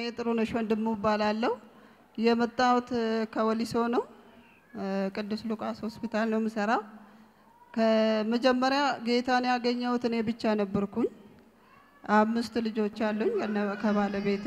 ጥሩነሽ ወንድሙ እባላለሁ። የመጣሁት ከወሊሶ ነው። ቅዱስ ሉቃስ ሆስፒታል ነው የምሰራው። ከመጀመሪያ ጌታን ያገኘሁት እኔ ብቻ ነበርኩኝ። አምስት ልጆች አሉኝ ከነ- ከባለቤቴ።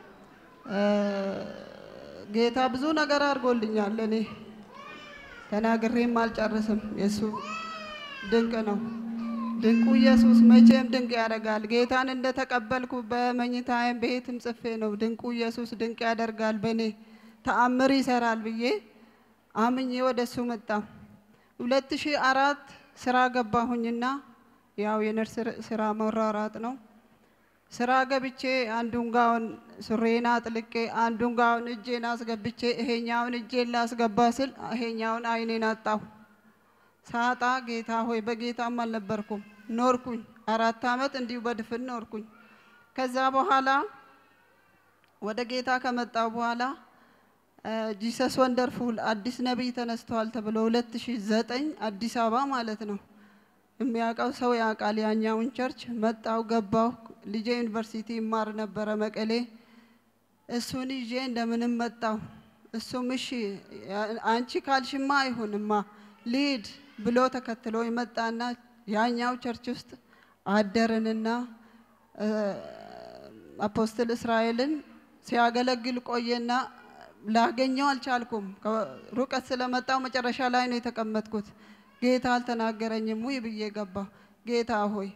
ጌታ ብዙ ነገር አድርጎልኛል። እኔ ተናግሬም አልጨርስም። የእሱ ድንቅ ነው። ድንቁ ኢየሱስ መቼም ድንቅ ያደርጋል። ጌታን እንደተቀበልኩ በመኝታዬም ቤትም ጽፌ ነው ድንቁ ኢየሱስ ድንቅ ያደርጋል፣ በእኔ ተአምር ይሰራል ብዬ አምኜ ወደ እሱ መጣ። ሁለት ሺህ አራት ስራ ገባሁኝና ያው የነርስ ስራ መሯሯጥ ነው። ስራ ገብቼ አንዱን ጋውን ሱሬን አጥልቄ አንዱን ጋውን እጄን አስገብቼ ይሄኛውን እጄን ላስገባ ስል ይሄኛውን አይኔን አጣሁ። ሳጣ ጌታ ሆይ በጌታም አልነበርኩም ኖርኩኝ። አራት ዓመት እንዲሁ በድፍን ኖርኩኝ። ከዛ በኋላ ወደ ጌታ ከመጣው በኋላ ጂሰስ ወንደርፉል አዲስ ነቢይ ተነስተዋል ተብሎ 2009 አዲስ አበባ ማለት ነው። የሚያውቀው ሰው ያውቃል። ያኛውን ቸርች መጣው ገባው። ልጄ ዩኒቨርሲቲ ይማር ነበረ መቀሌ። እሱን ይዤ እንደምንም መጣው። እሱም እሺ አንቺ ካልሽማ አይሁንማ ልሂድ ብሎ ተከትሎ ይመጣና ያኛው ቸርች ውስጥ አደርንና አፖስትል እስራኤልን ሲያገለግል ቆየና ላገኘው አልቻልኩም። ሩቀት ስለመጣው መጨረሻ ላይ ነው የተቀመጥኩት። ጌታ አልተናገረኝም ውይ ብዬ ገባሁ። ጌታ ሆይ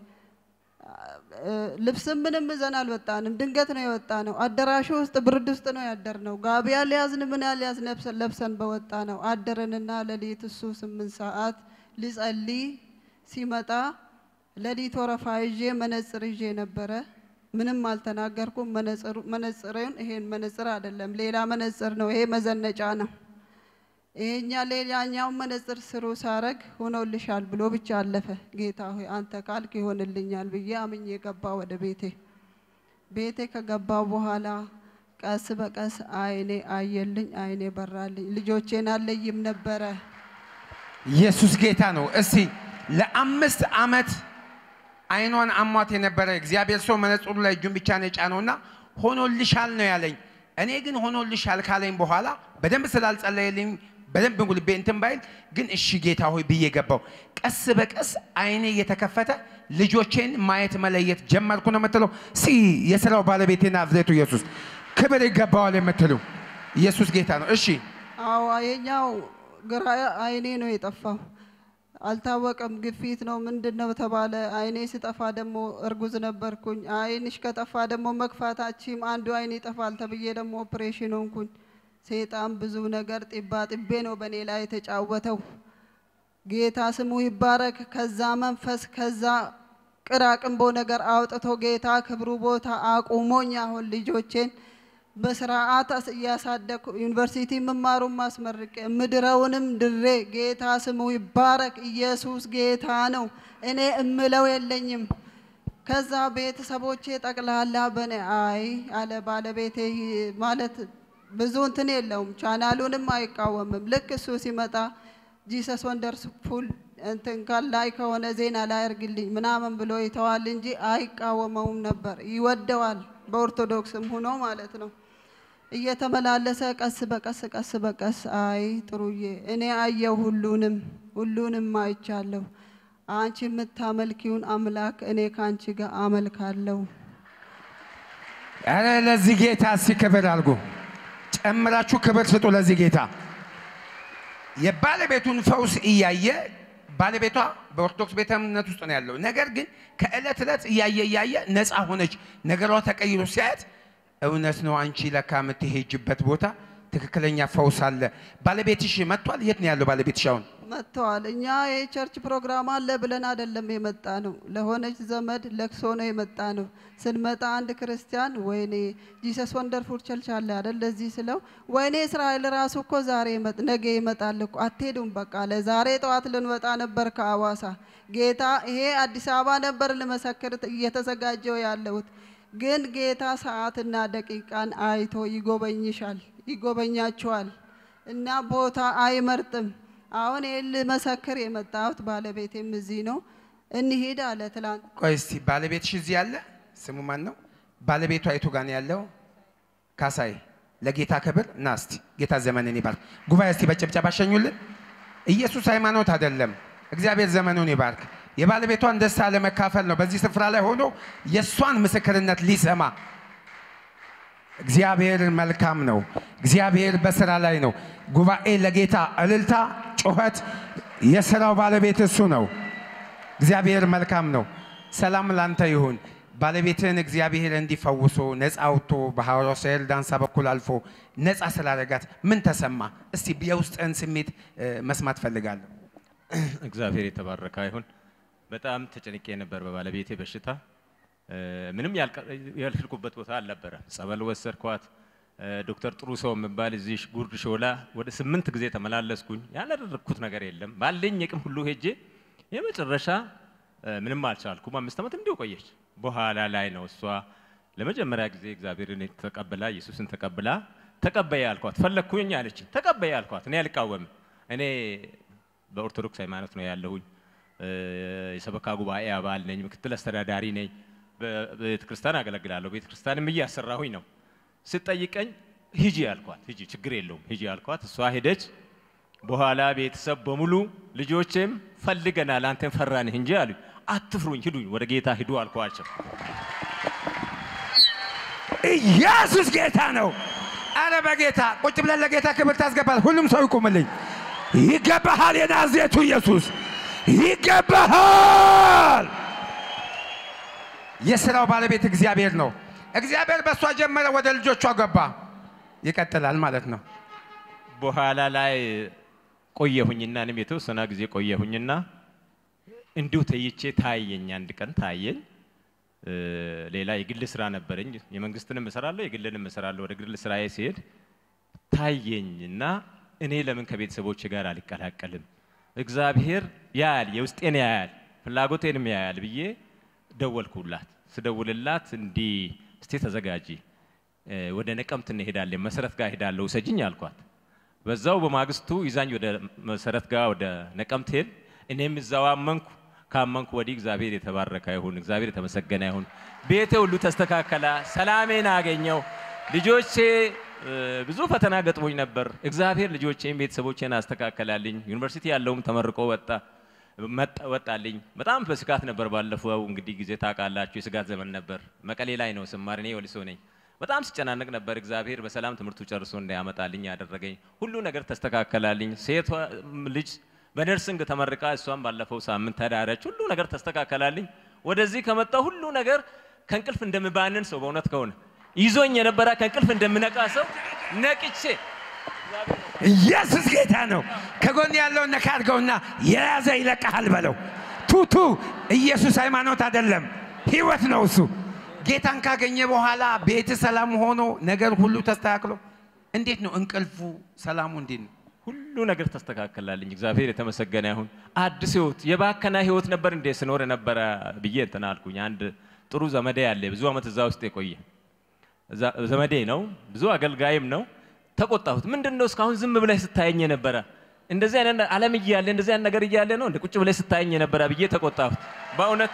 ልብስም ምንም ይዘን አልወጣንም። ድንገት ነው የወጣ ነው። አዳራሹ ውስጥ ብርድ ውስጥ ነው ያደር ነው። ጋቢ ያልያዝን ምን ያልያዝ ለብሰን በወጣ ነው አደርንና ሌሊት እሱ ስምንት ሰዓት ሊጸልይ ሲመጣ ሌሊት ወረፋ ይዤ መነጽር ይዤ ነበረ። ምንም አልተናገርኩም። መነጽርን ይሄን መነጽር አይደለም ሌላ መነጽር ነው። ይሄ መዘነጫ ነው። ይሄኛ ሌላኛው መነጽር ስሩ ሳረግ ሆኖልሻል ብሎ ብቻ አለፈ። ጌታ ሆይ አንተ ካልክ ይሆንልኛል ብዬ አምኜ ገባ ወደ ቤቴ። ቤቴ ከገባው በኋላ ቀስ በቀስ አይኔ አየልኝ፣ አይኔ በራልኝ። ልጆቼን አለይም ነበረ። ኢየሱስ ጌታ ነው። እስቲ ለአምስት ዓመት አይኗን አሟት የነበረ እግዚአብሔር ሰው መነጽሩ ላይ እጁን ብቻ ነው የጫነውና ሆኖልሻል ነው ያለኝ። እኔ ግን ሆኖልሻል ካለኝ በኋላ በደንብ ስላልጸለየልኝ በደንብ ጉልቤ እንትን ባይል ግን እሺ ጌታ ሆይ ብዬ ገባው። ቀስ በቀስ አይኔ እየተከፈተ ልጆቼን ማየት መለየት ጀመርኩ ነው የምትለው። ሲ የስራው ባለቤቴና ናዝሬቱ ኢየሱስ ክብር ይገባዋል የምትሉ ኢየሱስ ጌታ ነው። እሺ አዎ የኛው ግራ አይኔ ነው የጠፋው። አልታወቀም። ግፊት ነው ምንድን ነው ተባለ። አይኔ ስጠፋ ደግሞ እርጉዝ ነበርኩኝ። አይንሽ ከጠፋ ደግሞ መግፋታችም አንዱ አይን ይጠፋል ተብዬ ደግሞ ኦፕሬሽን ሆንኩኝ። ሴጣን ብዙ ነገር ጢባ ጢቤ ነው በእኔ ላይ የተጫወተው። ጌታ ስሙ ይባረክ። ከዛ መንፈስ ከዛ ቅራቅንቦ ነገር አውጥቶ ጌታ ክብሩ ቦታ አቁሞኝ አሁን ልጆቼን በስርዓት እያሳደግኩ ዩኒቨርሲቲ የምማሩን ማስመርቄ ምድረውንም ድሬ ጌታ ስሙ ይባረክ። ኢየሱስ ጌታ ነው። እኔ እምለው የለኝም። ከዛ ቤተሰቦቼ ጠቅላላ በኔ አይ አለ ባለቤቴ ማለት ብዙ እንትን የለውም። ቻናሉንም አይቃወምም። ልክ እሱ ሲመጣ ጂሰስ ወንደርስ ፉል እንትን ላይ ከሆነ ዜና ላይ አርግልኝ ምናምን ብሎ ይተዋል እንጂ አይቃወመውም ነበር። ይወደዋል። በኦርቶዶክስም ሆኖ ማለት ነው። እየተመላለሰ ቀስ በቀስ ቀስ በቀስ አይ ጥሩዬ እኔ አየው ሁሉንም ሁሉንም አይቻለሁ። አንቺ የምታመልኪውን አምላክ እኔ ከአንቺ ጋር አመልካለሁ። ኧረ ለዚህ ጌታ እስኪ ክብር አድርጉ። ጨምራችሁ ክብር ስጡ ለዚህ ጌታ። የባለቤቱን ፈውስ እያየ ባለቤቷ በኦርቶዶክስ ቤተ እምነት ውስጥ ነው ያለው። ነገር ግን ከዕለት ዕለት እያየ እያየ ነፃ ሆነች። ነገሯ ተቀይሮ ሲያየት እውነት ነው አንቺ ለካ የምትሄጅበት ቦታ ትክክለኛ ፈውስ አለ። ባለቤትሽ መጥቷል? የት ነው ያለው ባለቤትሽ አሁን? መጥተዋል። እኛ የቸርች ፕሮግራም አለ ብለን አይደለም የመጣ ነው። ለሆነች ዘመድ ለቅሶ ነው የመጣ ነው። ስንመጣ አንድ ክርስቲያን ወይኔ ጂሰስ ወንደርፉል ቸርች አለ አይደል ለዚህ ስለው ወይኔ እስራኤል ራሱ እኮ ዛሬ ነገ ይመጣል እኮ አትሄዱም በቃ ለዛሬ ጠዋት ልንወጣ ነበር ከአዋሳ ጌታ ይሄ አዲስ አበባ ነበር ልመሰክር እየተዘጋጀው ያለሁት ግን ጌታ ሰዓትና ደቂቃን አይቶ ይጎበኝሻል ይጎበኛችኋል እና ቦታ አይመርጥም። አሁን ይህን ልመሰክር የመጣሁት ባለቤቴም እዚህ ነው። እንሂድ አለ ትላንት። ቆይ እስቲ ባለቤትሽ እዚህ ያለ ስሙ ማን ነው? ባለቤቷ የቱ ጋር ነው ያለው? ካሳይ ለጌታ ክብር ና እስቲ ጌታ ዘመንን ይባርክ። ጉባኤ እስቲ በጭብጨባ ሸኙልን። ኢየሱስ ሃይማኖት አይደለም። እግዚአብሔር ዘመኑን ይባርክ። የባለቤቷን ደስታ ለመካፈል ነው በዚህ ስፍራ ላይ ሆኖ የእሷን ምስክርነት ሊሰማ እግዚአብሔር መልካም ነው። እግዚአብሔር በስራ ላይ ነው። ጉባኤ ለጌታ እልልታ፣ ጩኸት፣ የስራው ባለቤት እሱ ነው። እግዚአብሔር መልካም ነው። ሰላም ላንተ ይሁን። ባለቤትህን እግዚአብሔር እንዲፈውሶ ነፃ አውጥቶ በሐዋርያው ሳይል ዳንሳ በኩል አልፎ ነፃ ስላደረጋት ምን ተሰማ? እስቲ የውስጥህን ስሜት እ፣ መስማት ፈልጋለሁ። እግዚአብሔር የተባረከ ይሁን። በጣም ተጨንቄ ነበር በባለቤቴ በሽታ እ፣ ምንም ያልቀ- ያልሄድኩበት ቦታ አልነበረም። ጸበል ወሰድኳት። እ፣ ዶክተር ጥሩ ሰው የሚባል እዚህ ጉርድ ሾላ ወደ ስምንት ጊዜ ተመላለስኩኝ። ያላደረግኩት ነገር የለም። ባለኝ የቅም ሁሉ ሄጄ የመጨረሻ እ፣ ምንም አልቻልኩም። አምስት ዓመት እንዲሁ ቆየች። በኋላ ላይ ነው እሷ ለመጀመሪያ ጊዜ እግዚአብሔርን ተቀብላ ኢየሱስን ተቀብላ ተቀበየ አልኳት። ፈለግኩኝ አለች። ተቀበየ አልኳት። እኔ አልቃወምም። እኔ በኦርቶዶክስ ሃይማኖት ነው ያለሁኝ። እ፣ የሰበካ ጉባኤ አባል ነኝ። ምክትል አስተዳዳሪ ነኝ። በቤተ ክርስቲያን አገለግላለሁ። ቤተ ክርስቲያንም እያሰራሁኝ ነው። ስጠይቀኝ ሂጂ አልኳት። ሂጂ ችግር የለውም ሂጂ አልኳት። እሷ ሄደች። በኋላ ቤተሰብ በሙሉ ልጆቼም ፈልገናል፣ አንተን ፈራንህ እንጂ አሉ። አትፍሩኝ፣ ሂዱኝ፣ ወደ ጌታ ሂዱ አልኳቸው። ኢየሱስ ጌታ ነው። አረ በጌታ ቁጭ ብለን ለጌታ ክብር ታስገባል። ሁሉም ሰው ይቁምልኝ። ይገባሃል፣ የናዝሬቱ ኢየሱስ ይገባሃል። የስራው ባለቤት እግዚአብሔር ነው። እግዚአብሔር በእሷ ጀመረ፣ ወደ ልጆቿ ገባ። ይቀጥላል ማለት ነው። በኋላ ላይ ቆየሁኝና እኔም የተወሰነ ጊዜ ቆየሁኝና እንዲሁ ተይቼ ታየኝ። አንድ ቀን ታየኝ። እ፣ ሌላ የግል ስራ ነበረኝ። የመንግስትንም እሰራለሁ፣ የግልንም እሰራለሁ። ወደ ግል ስራዬ ሲሄድ ታየኝ እና እኔ ለምን ከቤተሰቦች ጋር አልቀላቀልም? እግዚአብሔር ያያል፣ የውስጤን ያያል፣ ፍላጎቴንም ያያል ብዬ ደወልኩላት። ስደውልላት እንዲህ እስቲ ተዘጋጂ እ፣ ወደ ነቀምት እንሄዳለን፣ መሰረት ጋር ሄዳለሁ፣ ውሰጅኝ አልኳት። በዛው በማግስቱ ይዛኝ ወደ መሰረት ጋር ወደ ነቀምት ሄድ። እኔም እዛው አመንኩ። ካመንኩ ወዲህ እግዚአብሔር የተባረከ ይሁን፣ እግዚአብሔር የተመሰገነ ይሁን። ቤቴ ሁሉ ተስተካከላ፣ ሰላሜን አገኘው። ልጆቼ እ፣ ብዙ ፈተና ገጥሞኝ ነበር። እግዚአብሔር ልጆቼን ቤተሰቦቼን አስተካከላልኝ። ዩኒቨርሲቲ ያለውም ተመርቆ ወጣ መጣ- ወጣልኝ። በጣም በስጋት ነበር። ባለፈው እንግዲህ ጊዜ ታውቃላችሁ፣ የስጋት ዘመን ነበር። መቀሌ ላይ ነው ስማር፣ እኔ ወሊሶ ነኝ። በጣም ስጨናነቅ ነበር። እግዚአብሔር በሰላም ትምህርቱ ጨርሶ እንዳያመጣልኝ ያደረገኝ ሁሉ ነገር ተስተካከላልኝ። ሴቷ ልጅ በነርሲንግ ተመርቃ እሷም ባለፈው ሳምንት ተዳረች። ሁሉ ነገር ተስተካከላልኝ። ወደዚህ ከመጣ ሁሉ ነገር ከእንቅልፍ እንደምባንን ሰው በእውነት ከሆነ ይዞኝ የነበረ ከእንቅልፍ እንደምነቃ ሰው ነቅቼ ኢየሱስ ጌታ ነው። ከጎን ያለውን ነካ አድርገውና የያዘ ይለቀሃል በለው። ቱቱ ኢየሱስ ሃይማኖት አይደለም፣ ህይወት ነው እሱ። ጌታን ካገኘ በኋላ ቤት ሰላም ሆኖ ነገር ሁሉ ተስተካክሎ እንዴት ነው እንቅልፉ ሰላሙ እንዴት ነው? ሁሉ ነገር ተስተካከላልኝ። እግዚአብሔር የተመሰገነ ይሁን። አዲስ ህይወት የባከና ህይወት ነበር እንዴ ስኖር የነበረ ብዬ እንትን አልኩኝ። አንድ ጥሩ ዘመዴ ያለ ብዙ ዓመት እዛ ውስጥ የቆየ እዛ- ዘመዴ ነው፣ ብዙ አገልጋይም ነው። ተቆጣሁት። ምንድን ነው እስካሁን ዝም ብለህ ስታየኝ የነበረ እንደዚህ አይነት ዓለም እያለ እንደዚህ አይነት ነገር እያለ ነው እንደ ቁጭ ብለህ ስታየኝ የነበረ ብዬ ተቆጣሁት። በእውነት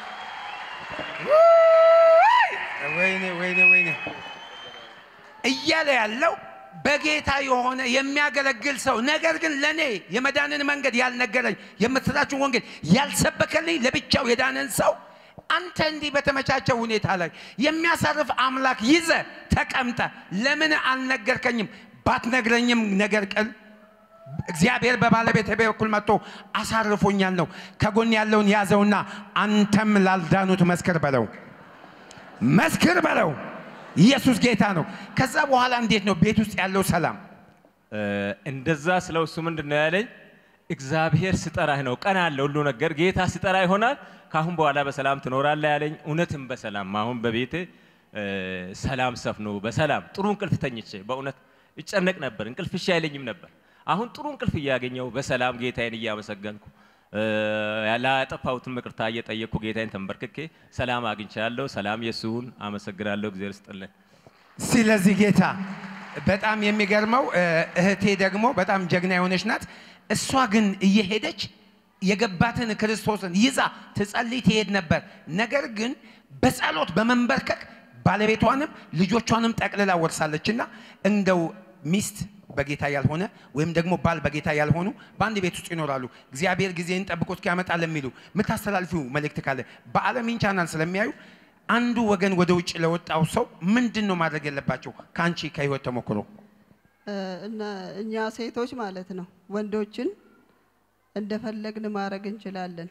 ወይኔ ወይኔ ወይኔ እያለ ያለው በጌታ የሆነ የሚያገለግል ሰው ነገር ግን ለእኔ የመዳንን መንገድ ያልነገረኝ የምስራችን ወንጌል ያልሰበከልኝ ለብቻው የዳንን ሰው አንተ እንዲህ በተመቻቸው ሁኔታ ላይ የሚያሳርፍ አምላክ ይዘ ተቀምጠ ለምን አልነገርከኝም? ባትነግረኝም ነገር ቅል እግዚአብሔር በባለቤት በኩል መጥቶ አሳርፎኛል ነው። ከጎን ያለውን ያዘውና አንተም ላልዳኑት መስክር በለው መስክር በለው። ኢየሱስ ጌታ ነው። ከዛ በኋላ እንዴት ነው ቤት ውስጥ ያለው ሰላም? እ፣ እንደዛ ስለው እሱ ምንድን ነው ያለኝ? እግዚአብሔር ስጠራህ ነው ቀን አለ ሁሉ ነገር ጌታ ሲጠራ ይሆናል። ካሁን በኋላ በሰላም ትኖራለህ ያለኝ። እውነትም በሰላም አሁን በቤቴ እ፣ ሰላም ሰፍኖ በሰላም ጥሩ እንቅልፍ ተኝቼ በእውነት ይጨነቅ ነበር። እንቅልፍ እሺ አይለኝም ነበር። አሁን ጥሩ እንቅልፍ እያገኘው በሰላም ጌታዬን እያመሰገንኩ እ፣ ላጠፋሁትን ይቅርታ እየጠየቅኩ ጌታዬን ተንበርክኬ ሰላም አግኝቻለሁ። ሰላም የሱን አመሰግናለሁ። እግዚአብሔር ይስጥልኝ። ስለዚህ ጌታ በጣም የሚገርመው እ፣ እህቴ ደግሞ በጣም ጀግና የሆነች ናት። እሷ ግን እየሄደች የገባትን ክርስቶስን ይዛ ትጸልይ ትሄድ ነበር። ነገር ግን በጸሎት በመንበርከክ ባለቤቷንም ልጆቿንም ጠቅልላ ወርሳለችና እንደው ሚስት በጌታ ያልሆነ ወይም ደግሞ ባል በጌታ ያልሆኑ በአንድ ቤት ውስጥ ይኖራሉ። እግዚአብሔር ጊዜን ጠብቆ እስኪያመጣ ለሚሉ የምታስተላልፊው መልእክት ካለ በዓለሚን ቻናል ስለሚያዩ አንዱ ወገን ወደ ውጭ ለወጣው ሰው ምንድን ነው ማድረግ ያለባቸው? ከአንቺ ከህይወት ተሞክሮ እ፣ እና እኛ ሴቶች ማለት ነው ወንዶችን እንደፈለግን ማድረግ እንችላለን።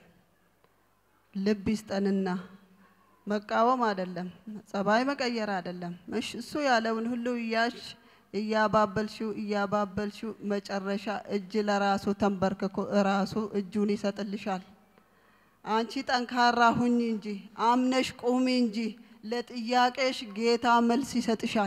ልብ ይስጠንና መቃወም አይደለም፣ ጸባይ መቀየር አይደለም። እሺ፣ እሱ ያለውን ሁሉ እያሽ እያባበልሽው እያባበልሽው መጨረሻ እጅ ለራሱ ተንበርክኮ እራሱ እጁን ይሰጥልሻል። አንቺ ጠንካራ ሁኝ እንጂ አምነሽ ቁሚ እንጂ ለጥያቄሽ ጌታ መልስ ይሰጥሻል።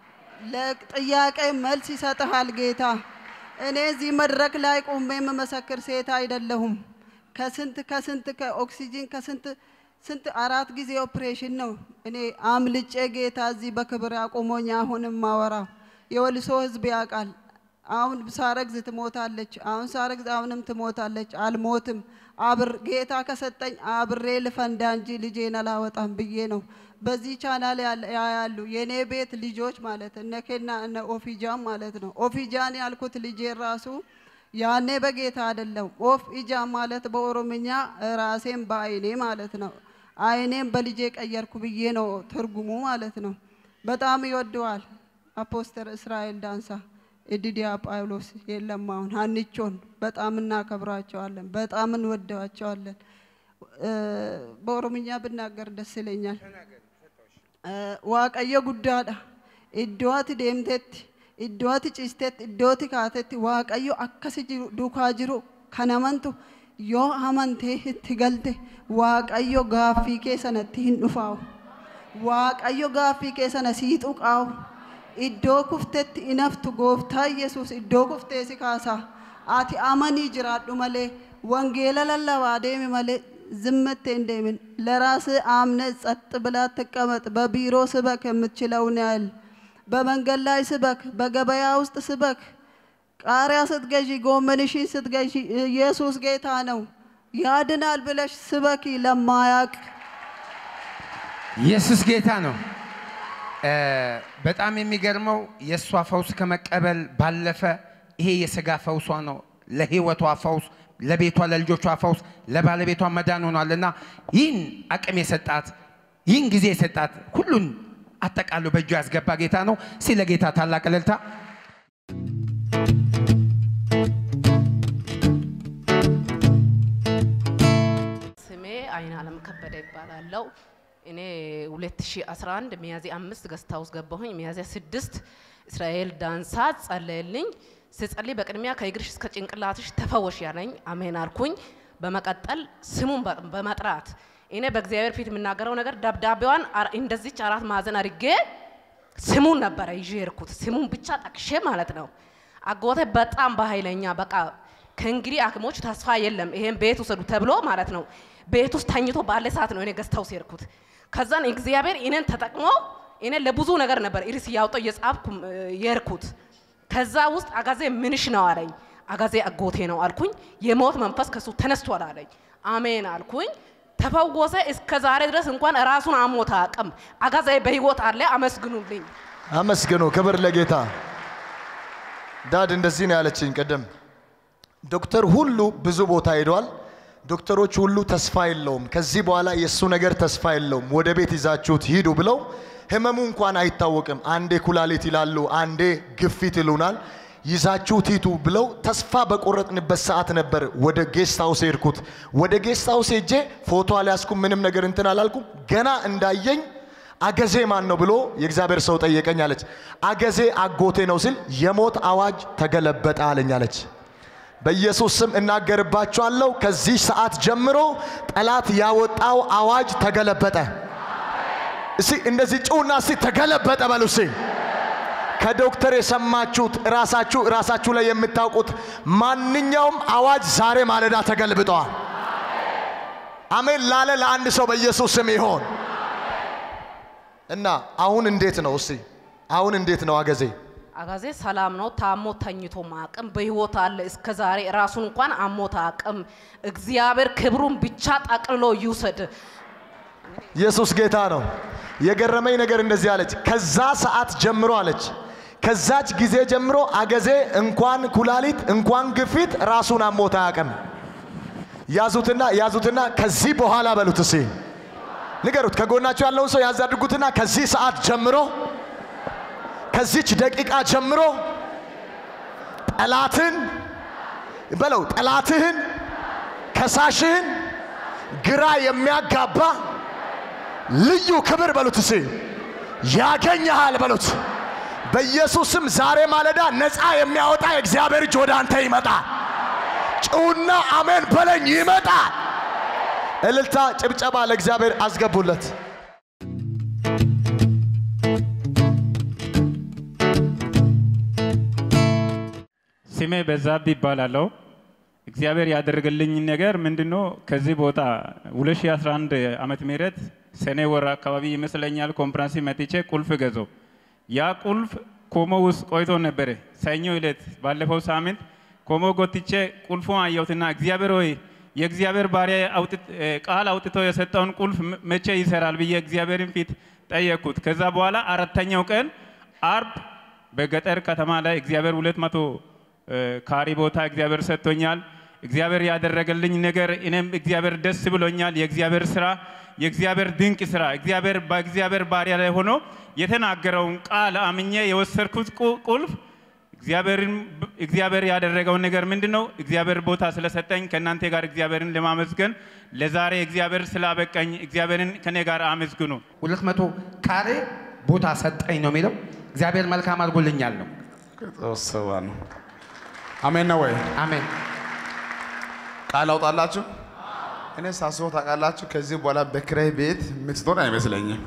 ለጥያቄ መልስ ይሰጥሃል ጌታ። እኔ እዚህ መድረክ ላይ ቁሜ የምመሰክር ሴት አይደለሁም። ከስንት ከስንት ከኦክሲጂን ከስንት ስንት አራት ጊዜ ኦፕሬሽን ነው እኔ አምልጬ ጌታ እዚህ በክብር አቁሞኝ አሁንም ማወራው የወልሶ ህዝብ ያውቃል። አሁን ሳረግዝ ትሞታለች፣ አሁን ሳረግዝ አሁንም ትሞታለች። አልሞትም። አብር ጌታ ከሰጠኝ አብሬ ልፈንዳ እንጂ ልጄን አላወጣም ብዬ ነው። በዚህ ቻናል ያለ- ያያሉ የእኔ ቤት ልጆች ማለት እነ ኬና እነ ኦፊጃን ማለት ነው። ኦፊጃን ያልኩት ልጄ ራሱ ያኔ በጌታ አይደለም። ኦፍ ኢጃ ማለት በኦሮምኛ ራሴን በአይኔ ማለት ነው። አይኔም በልጄ ቀየርኩ ብዬ ነው ትርጉሙ ማለት ነው። በጣም ይወደዋል አፖስተር እስራኤል ዳንሳ እድዲያ ጳውሎስ የለም አሁን ሀኒቾን በጣም እናከብራቸዋለን፣ በጣም እንወደዋቸዋለን። እ፣ በኦሮምኛ ብናገር ደስ ይለኛል። እ፣ ዋቀዮ ጉዳዳ ኢዶዋት ዴምቴት ኢዶዋት ጭስቴት ኢዶoti kaatetti waaqayyo akkasi jiru duukaa jiru kanamantu yoo amantee itti galte waaqayyo gaaffii kee sanatti hin dhufaawu waaqayyo gaaffii kee sana sii tuqaawu iddoo kuftetti inaftu gooftaa yesus iddoo kuftee si kaasaa ati amanii jiraadhu malee wangeela lallabaa deemi malee ዝምት እንደምን ለራስ አምነ ጸጥ ብላ ትቀመጥ። በቢሮ ስበክ የምትችለውን ያህል በመንገድ ላይ ስበክ፣ በገበያ ውስጥ ስበክ፣ ቃሪያ ስትገዢ፣ ጎመንሽን ስትገዢ ኢየሱስ ጌታ ነው ያድናል ብለሽ ስበኪ ለማያቅ ኢየሱስ ጌታ ነው። እ፣ በጣም የሚገርመው የእሷ ፈውስ ከመቀበል ባለፈ ይሄ የስጋ ፈውሷ ነው። ለህይወቷ ፈውስ፣ ለቤቷ ለልጆቿ ፈውስ፣ ለባለቤቷ መዳን ሆኗልና ይህን አቅም የሰጣት ይህን ጊዜ የሰጣት ሁሉን አጠቃሎ በእጁ ያስገባ ጌታ ነው። እስቲ ለጌታ ታላቅ እልልታ ስሜ አይን አለም ከበደ ይባላለው። እኔ 2011 ሚያዝያ አምስት ገስታ ውስጥ ገባሁኝ። ሚያዝያ ስድስት እስራኤል ዳንሳ ጸለየልኝ። ስጸልይ በቅድሚያ ከእግርሽ እስከ ጭንቅላትሽ ተፈወሽ ያለኝ አሜን አልኩኝ። በመቀጠል ስሙን በ- በመጥራት እኔ በእግዚአብሔር ፊት የምናገረው ነገር ደብዳቤዋን አር- እንደዚች አራት ማዕዘን አድርጌ ስሙን ነበረ ይዤ የሄድኩት ስሙን ብቻ ጠቅሼ ማለት ነው። አጎቴ በጣም በኃይለኛ በቃ ከእንግዲህ ሐኪሞች ተስፋ የለም ይሄን ቤት ውሰዱ ተብሎ ማለት ነው። ቤት ውስጥ ተኝቶ ባለ ሰዓት ነው እኔ ገዝተው ሲሄድኩት። ከዛን እግዚአብሔር እኔን ተጠቅሞ እኔ ለብዙ ነገር ነበር ኢርስ እያወጣው እየጻፍኩ እ፣ የሄድኩት። ከዛ ውስጥ አጋዜ ምንሽ ነው አለኝ። አጋዜ አጎቴ ነው አልኩኝ። የሞት መንፈስ ከሱ ተነስቷል አለኝ። አሜን አልኩኝ። ተፈወሰ። እስከ ዛሬ ድረስ እንኳን ራሱን አሞት አቅም አጋዜ በህይወት አለ። አመስግኑልኝ። አመስግኑ። ክብር ለጌታ። ዳድ እንደዚህ ነው ያለችኝ ቅድም። ዶክተር ሁሉ ብዙ ቦታ ሄዷል። ዶክተሮች ሁሉ ተስፋ የለውም፣ ከዚህ በኋላ የእሱ ነገር ተስፋ የለውም፣ ወደ ቤት ይዛችሁት ሂዱ ብለው ህመሙ እንኳን አይታወቅም። አንዴ ኩላሊት ይላሉ፣ አንዴ ግፊት ይሉናል። ይዛችሁት ሂዱ ብለው ተስፋ በቆረጥንበት ሰዓት ነበር ወደ ጌስት ሃውስ ሄድኩት። ወደ ጌስት ሃውስ ሄጄ ፎቶ አልያዝኩም፣ ምንም ነገር እንትን አላልኩም። ገና እንዳየኝ አገዜ ማን ነው ብሎ የእግዚአብሔር ሰው ጠየቀኝ አለች። አገዜ አጎቴ ነው ሲል የሞት አዋጅ ተገለበጠ አለኝ አለች። በኢየሱስ ስም እናገርባችኋለሁ፣ ከዚህ ሰዓት ጀምሮ ጠላት ያወጣው አዋጅ ተገለበጠ። እስቲ እንደዚህ ጩውና እስቲ ተገለበጠ በሉ እስቲ። ከዶክተር የሰማችሁት ራሳችሁ ራሳችሁ ላይ የምታውቁት ማንኛውም አዋጅ ዛሬ ማለዳ ተገልብጠዋል። አሜን ላለ ለአንድ ሰው በኢየሱስ ስም ይሆን እና አሁን እንዴት ነው? እስቲ አሁን እንዴት ነው አገዜ? አጋዜ ሰላም ነው። ታሞ ተኝቶ ማቅም በህይወት አለ። እስከ ዛሬ ራሱን እንኳን አሞት አቅም እግዚአብሔር ክብሩን ብቻ ጠቅልሎ ይውሰድ። ኢየሱስ ጌታ ነው። የገረመኝ ነገር እንደዚህ አለች። ከዛ ሰዓት ጀምሮ አለች ከዛች ጊዜ ጀምሮ አገዜ እንኳን ኩላሊት እንኳን ግፊት ራሱን አሞት አያውቅም። ያዙትና ያዙትና ከዚህ በኋላ በሉት እስኪ ንገሩት። ከጎናቸው ያለውን ሰው ያዝ አድርጉትና ከዚህ ሰዓት ጀምሮ ከዚች ደቂቃ ጀምሮ ጠላትን በለው ጠላትህን ከሳሽህን ግራ የሚያጋባ ልዩ ክብር በሉት እስኪ ያገኘሃል በሉት። በኢየሱስም ዛሬ ማለዳ ነፃ የሚያወጣ የእግዚአብሔር እጅ ወደ አንተ ይመጣል። ጭውና አሜን በለኝ ይመጣል። እልልታ፣ ጭብጨባ ለእግዚአብሔር አስገቡለት። ስሜ በዛብህ ይባላለሁ። እግዚአብሔር ያደረገልኝ ነገር ምንድነው? ከዚህ ቦታ 2011 ዓመተ ምህረት ሰኔ ወር አካባቢ ይመስለኛል ኮንፈረንስ መጥቼ ቁልፍ ገዛው። ያ ቁልፍ ኮሞ ውስጥ ቆይቶ ነበረ። ሰኞ ዕለት ባለፈው ሳምንት ኮሞ ጎትቼ ቁልፉን አየሁትና እግዚአብሔር ሆይ የእግዚአብሔር ባሪያ አውጥት- እ፣ ቃል አውጥቶ የሰጠውን ቁልፍ ም- መቼ ይሰራል ብዬ እግዚአብሔርን ፊት ጠየቅኩት። ከዛ በኋላ አራተኛው ቀን አርብ በገጠር ከተማ ላይ እግዚአብሔር ሁለት መቶ እ፣ ካሪ ቦታ እግዚአብሔር ሰጥቶኛል። እግዚአብሔር ያደረገልኝ ነገር እኔም እግዚአብሔር ደስ ብሎኛል። የእግዚአብሔር ስራ የእግዚአብሔር ድንቅ ስራ እግዚአብሔር በእግዚአብሔር ባሪያ ላይ ሆኖ የተናገረውን ቃል አምኜ የወሰድኩት ቁ- ቁልፍ እግዚአብሔርን እግዚአብሔር ያደረገውን ነገር ምንድን ነው? እግዚአብሔር ቦታ ስለሰጠኝ ከእናንተ ጋር እግዚአብሔርን ለማመስገን ለዛሬ እግዚአብሔር ስላበቀኝ እግዚአብሔርን ከኔ ጋር አመስግኑ። ሁለት መቶ ካሬ ቦታ ሰጠኝ ነው የሚለው። እግዚአብሔር መልካም አድርጎልኛል ነው። ተወሰባ ነው። አሜን ነው ወይ? አሜን። ቃል አውጣላችሁ። እኔ ሳስበው ታውቃላችሁ፣ ከዚህ በኋላ በኪራይ ቤት የምትኖር አይመስለኝም።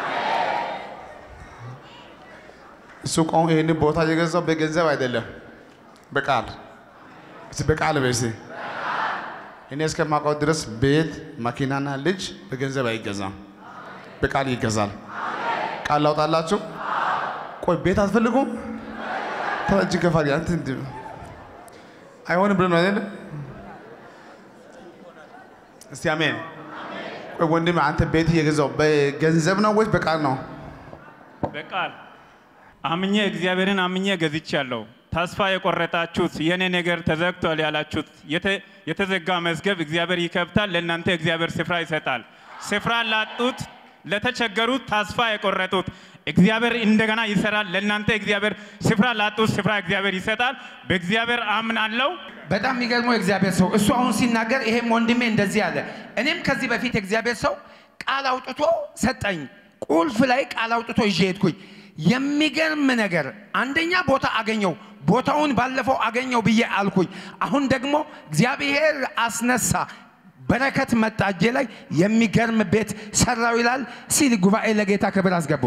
እሱ ቆም ይህን ቦታ የገዛው በገንዘብ አይደለም፣ በቃል እስቲ በቃል በሲ እኔ እስከማውቀው ድረስ ቤት መኪናና ልጅ በገንዘብ አይገዛም፣ በቃል ይገዛል። ቃል ላውጣላችሁ። ቆይ ቤት አትፈልጉም? ተረጅ ከፋሪ አንተ እንዲህ አይሆንም ብሎ ነው አይደል? እስቲ አሜን። ቆይ ወንድም አንተ ቤት እየገዛው በገንዘብ ነው ወይስ በቃል ነው? በቃል አምኜ እግዚአብሔርን አምኜ ገዝቻለሁ። ተስፋ የቆረጣችሁት የኔ ነገር ተዘግቷል ያላችሁት የተ- የተዘጋ መዝገብ እግዚአብሔር ይከብታል። ለእናንተ እግዚአብሔር ስፍራ ይሰጣል። ስፍራ ላጡት፣ ለተቸገሩት፣ ተስፋ የቆረጡት እግዚአብሔር እንደገና ይሰራል። ለእናንተ እግዚአብሔር ስፍራ ላጡት ስፍራ እግዚአብሔር ይሰጣል። በእግዚአብሔር አምናለሁ። በጣም የሚገርመው የእግዚአብሔር ሰው እሱ አሁን ሲናገር ይሄም ወንድሜ እንደዚህ አለ። እኔም ከዚህ በፊት የእግዚአብሔር ሰው ቃል አውጥቶ ሰጠኝ። ቁልፍ ላይ ቃል አውጥቶ ይዤ ሄድኩኝ። የሚገርም ነገር አንደኛ ቦታ አገኘው። ቦታውን ባለፈው አገኘው ብዬ አልኩኝ። አሁን ደግሞ እግዚአብሔር አስነሳ። በረከት መጣ እጄ ላይ የሚገርም ቤት ሰራው ይላል። ሲል ጉባኤ ለጌታ ክብር አስገቡ።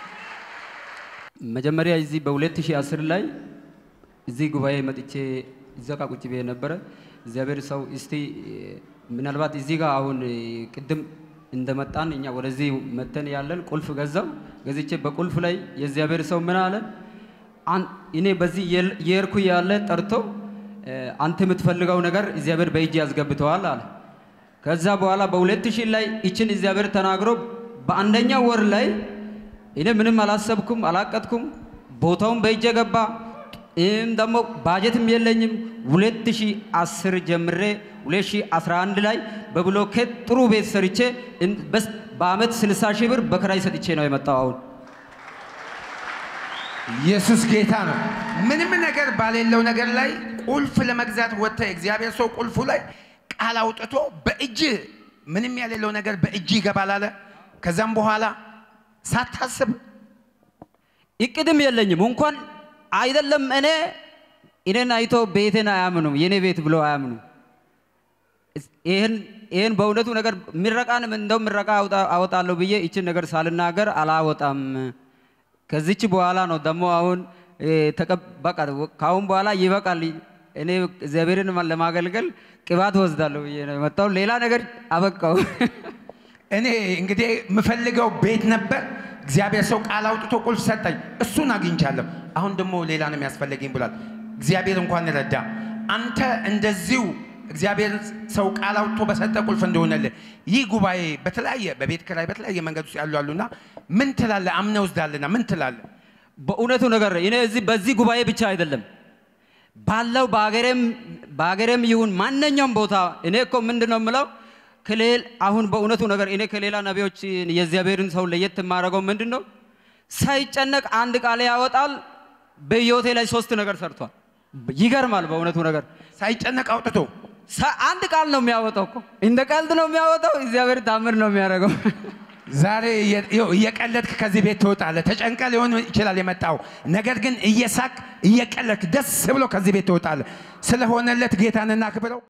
መጀመሪያ እዚህ በ2010 ላይ እዚህ ጉባኤ መጥቼ እዛ ጋ ቁጭ ብዬ ነበረ። እግዚአብሔር ሰው እስቲ እ፣ ምናልባት እዚህ ጋር አሁን እ፣ ቅድም እንደመጣን እኛ ወደዚህ መተን ያለን ቁልፍ ገዛው ገዝቼ በቁልፍ ላይ የእግዚአብሔር ሰው ምን አለ? አን- እኔ በዚህ የል- የሄድኩ ያለ ጠርቶ እ፣ አንተ የምትፈልገው ነገር እግዚአብሔር በእጅ ያስገብተዋል አለ። ከዛ በኋላ በሁለት ሺህ ላይ ይችን እግዚአብሔር ተናግሮ በአንደኛ ወር ላይ እኔ ምንም አላሰብኩም አላቀጥኩም። ቦታውን በእጄ ገባ። ይህም ደግሞ ባጀትም የለኝም። 2010 ጀምሬ 2011 ላይ በብሎኬት ጥሩ ቤት ሰርቼ እን- በስ- በአመት 60 ሺህ ብር በክራይ ሰጥቼ ነው የመጣው አሁን ኢየሱስ ጌታ ነው። ምንም ነገር ባሌለው ነገር ላይ ቁልፍ ለመግዛት ወጥተ እግዚአብሔር ሰው ቁልፉ ላይ ቃል አውጥቶ በእጅ ምንም ያሌለው ነገር በእጅ ይገባል አለ። ከዛም በኋላ ሳታስብ እቅድም የለኝም እንኳን አይደለም እኔ እኔን አይቶ ቤቴን አያምኑም የኔ ቤት ብሎ አያምኑም። እስ- ይህን ይህን በእውነቱ ነገር ምረቃን እንደው ምረቃ አውጣ- አወጣለሁ ብዬ ይችን ነገር ሳልናገር አላወጣም። ከዚች በኋላ ነው ደግሞ አሁን እ፣ ተቀብ- በቃ ከአሁን በኋላ ይበቃል። እኔ እግዚአብሔርን ለማገልገል ቅባት ወስዳለሁ ብዬ ነው የመጣው። ሌላ ነገር አበቃው። እኔ እንግዲህ የምፈልገው ቤት ነበር። እግዚአብሔር ሰው ቃል አውጥቶ ቁልፍ ሰጠኝ። እሱን አግኝቻለሁ። አሁን ደግሞ ሌላ ነው የሚያስፈልገኝ ብሏል። እግዚአብሔር እንኳን ረዳ። አንተ እንደዚሁ እግዚአብሔር ሰው ቃል አውጥቶ በሰጠ ቁልፍ እንደሆነልህ ይህ ጉባኤ በተለያየ በቤት ኪራይ በተለያየ መንገድ ውስጥ ያሉ አሉና ምን ትላለህ? አምነህ ወስዳልና ምን ትላለህ? በእውነቱ ነገር እኔ እዚህ በዚህ ጉባኤ ብቻ አይደለም ባለው በሀገሬም በሀገሬም ይሁን ማንኛውም ቦታ እኔ እኮ ምንድን ነው የምለው ከሌል አሁን በእውነቱ ነገር እኔ ከሌላ ነቢዮች የእግዚአብሔርን ሰው ለየት የማደርገው ምንድን ነው ሳይጨነቅ አንድ ቃል ያወጣል። በሕይወቴ ላይ ሶስት ነገር ሰርቷል። ይገርማል። በእውነቱ ነገር ሳይጨነቅ አውጥቶ ሳ- አንድ ቃል ነው የሚያወጣው እኮ እንደ ቀልድ ነው የሚያወጣው። እግዚአብሔር ታምር ነው የሚያደርገው። ዛሬ እየ- ይኸው እየቀለድክ ከዚህ ቤት ትወጣለህ። ተጨንቀ ሊሆን ይችላል የመጣው ነገር ግን እየሳቅ እየቀለድክ ደስ ብሎ ከዚህ ቤት ትወጣለህ። ስለሆነለት ጌታን እናክብረው።